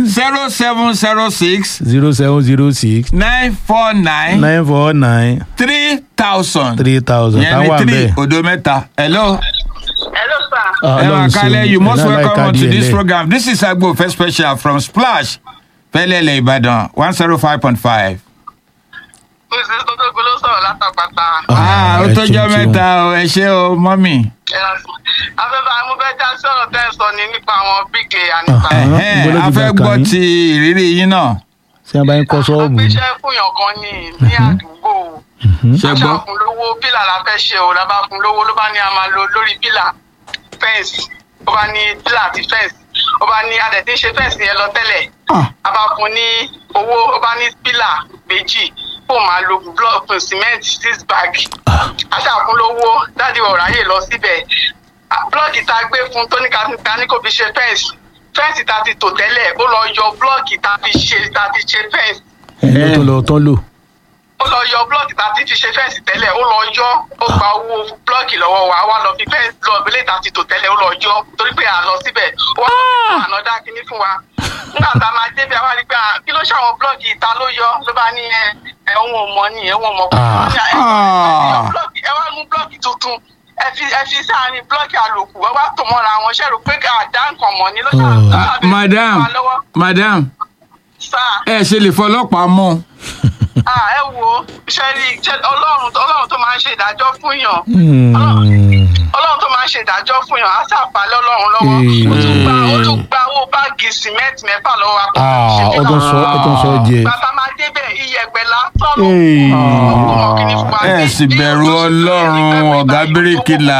zero seven zero six zero seven zero six nine four nine nine four nine three thousand three thousand yẹn táwọn ní three bẹ́ẹ̀. odo mẹ́ta hello. Hello, sir. Ah, ẹ máa Ọlọ́run kálẹ̀ ṣeun. you most Ẹ̀nà welcome láìka on to díẹ̀ this lẹ̀. program this is agbo first special from splash fẹlẹ́lẹ̀ ìbàdàn one zero five point five. Mrs. Totogun ló sọ̀rọ̀ látàpàtà. ah ó ẹ tó jọ ṣeun, ṣeun. mẹ́ta o ẹ ṣé o mọ́mì. Afẹ́fẹ́ amúfẹ́já sọ̀rọ̀ tẹ́ ẹ sọ ni nípa àwọn bíkè àníta. Ah. Ẹ̀hẹ́n, gbọ́dọ̀ a ti fẹ́ gbà gbọ́ kàn yín. ti ìrírí yín náà. ṣé wọn bá ń kọ́ sọ́ọ̀bù ni? Àgbéṣẹ́ fúnyàn kan ní ní àdúgbò. ṣe gbọ́. Aṣáà fún lówó pílà la fẹ́ ṣe o, la bá fún lówó ló bá ní a máa lo lórí pílà fẹ́ǹsì. Ó bá ní pílà àti fẹ́ǹsì. Ó bá ní adẹ̀ tí ń ṣe fẹ́ǹsì yẹn lọ tẹ́lẹ̀. A bá fún ní owó, ó bá ní pílà méjì. Kó máa lo blọọkù sìmẹ́ǹtì six bag. Aṣáà fún lówó, dáàdi ọ̀ráyè lọ síbẹ̀. Blọọkì tá a gbé fún tó ní ká ká ní kò fi ṣe fẹ́ǹsì. Fẹ́ǹsì tá a ti tò tẹ́lẹ̀, ó lọ yọ blọọkì tá a fi ṣe tá a fi ṣe fẹ́ǹsì ẹni tó lọ tán lò. ó lọ yọ blọọkì tá a ti fi ṣe fẹ́ǹsì tẹ́lẹ̀ ó lọ yọ ó gba owó blọọkì lọ́wọ́ wa wá lọ fi fẹ́ǹsì lọ ìbílẹ̀ tá a ti tò tẹ́lẹ̀ ó lọ yọ torí pé à lọ síbẹ̀ ó wá lọ àná dá kínní fún wa nígbà tá a máa débi àwa rí pé à, kí ló ṣàwọn blọọkì ìta ló yọ ló bá ní ẹ ẹ òun ò mọ ní ẹ òun ò mọ kó Ah. ní, ẹ, ẹ, ẹ yọ blọọkì, ẹ wá mú blọọkì tuntun ẹ fi ẹ fi sáàrin blọọkì àlòkù ẹ wá tò mọ́ra wọn ṣe rò pé àdá nǹkan mọ̀ ní ló Ah. ṣàwọn madam madam sáà ẹ ṣe lè fọlọ́pàá mú. ah ẹ wo ṣe rí ṣe ọlọ́run ọlọ́run tó máa ń ṣe ìdájọ́ fún yàn Hmm. ọlọ́run tó máa ń ṣe ìdájọ́ fún yàn á ṣàpálẹ̀ ọlọ́run lọ́wọ́ ó tún gba ó tún gba owó báàgì sìmẹ́ǹtì mẹ́fà lọ́wọ́ akọ Ah, ó tún sọ ó tún sọ jẹ. bàbá máa débẹ̀ iyẹ̀pẹ̀ lásán ló Hey. kọ́ kíní fún wa. Ẹ sì bẹ̀rù Ọlọ́run, ọ̀gá bíríkìlà.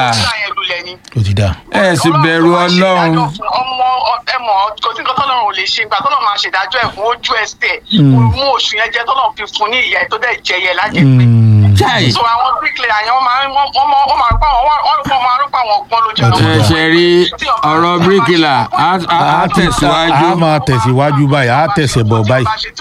ó ti dá. ẹ sì bẹ̀rù ọlọ́run. ọmọ ẹmọ kò sí nǹkan tọ́lọ́run ò lè ṣe ìgbà tọ́lọ́run máa ṣèdájọ́ ẹ̀ fún ojú ẹsẹ̀ Mm. kò mú oṣù yẹn jẹ́ tọ́lọ́run fi fún ní ìyá ẹ̀ tó dẹ̀ jẹyẹ lájẹpẹ́ Hmm. Chai. so àwọn bricklayer yẹn wọ́n máa ń wọ́n wọ́n wọ́n máa ń pa wọ́n wọ́n wọ́n máa ń pa wọ́n gbọ́n lójú Ó ti ẹ dá. ṣe rí ọ̀rọ̀ bíríkìlà á á- á tẹ̀síwájú. a máa tẹ̀síwájú báyìí a tẹ̀sẹ̀ bọ̀ báyìí.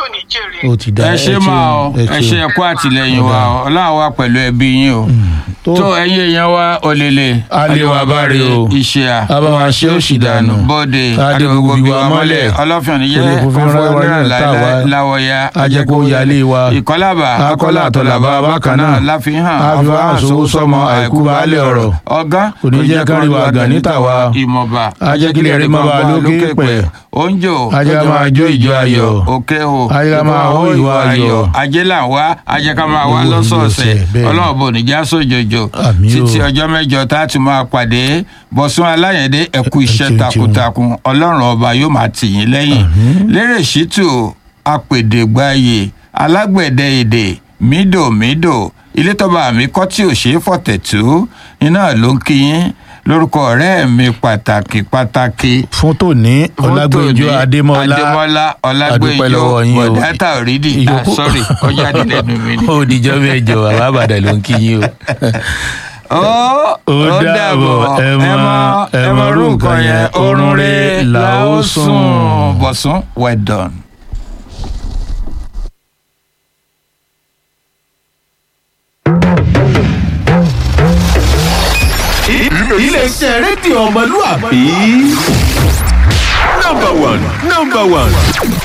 ó ti dá. ẹ ṣe máa ọ ẹ ṣe ẹkọ àtìlẹyìn wa ọ ọlọ́run wa pẹ̀lú ẹbí yín o tó ẹ̀yin èèyàn wa òlélẹ̀ Àlewà báre o. iṣẹ́ à a bá wa ṣe òṣì dànù. bóde Adé gbogbo bí wa mọ́lẹ̀. ọlọ́fìn ní Kò jẹ́ lè fún fún fúnfún rárá náírà tá a wá. láwọ̀ya ajẹ́kó yálé wa. ìkọlábà akọ́lá àtọ̀làbà bákan náà. láfihàn àfihàn àṣòwò sọmọ àìkú baálé ọ̀rọ̀. ọ̀gá Kò ní jẹ́ kárí wa gàn níta wa. ìmọ̀ba ajẹ́kílẹ̀ rí máa bá lókè pẹ̀. oúnjẹ Ajẹ́ ká máa jó ìjọ ayọ̀. òkè o Ajẹ́ ká máa hó ìwà ayọ̀. ajé là ń wá ajẹ́ ká máa wá Owó lọ́sọ̀ọ̀sẹ̀ ìlọsẹ̀, bẹ́ẹ̀ ni. ọlọ́run bò ní já sójoojo Àmín o. títí ọjọ́ mẹ́jọ tá a tún máa pàdé bọ̀sùn aláyẹ̀dé ẹ̀kú iṣẹ́ ṣeun, takuntakun ọlọ́run ọba yóò máa tì yín lẹ́yìn lérè ṣítù apèdègbàyè alágbẹ̀dẹ èdè mídòmídò ilé tọ́ba mi kọ́ tí ò ṣeé fọ̀tẹ̀ tó iná ló ń kí yín lórúkọ ọ̀rẹ́ mi pàtàkì pàtàkì fún tòní ọlágbèjọ Fótó ní adémọlá adémọlá adúpẹ́ ọlágbèjọ lọ́wọ́ yín o. bọ̀dátà òrídì ah Ìyókù- sorry ọjà dídẹ̀nu mi ni. ó dijọ́ mẹ́jọ bàbá àbàdàn ló ń kí yín o. ó ó dàbọ̀ ẹ mọ ẹ mọ orú nǹkan yẹn oorun rẹ̀ là ó sùn. bọ̀sùn well done. iléeṣẹ́ rédíò ọmọlúwàbí. number one number one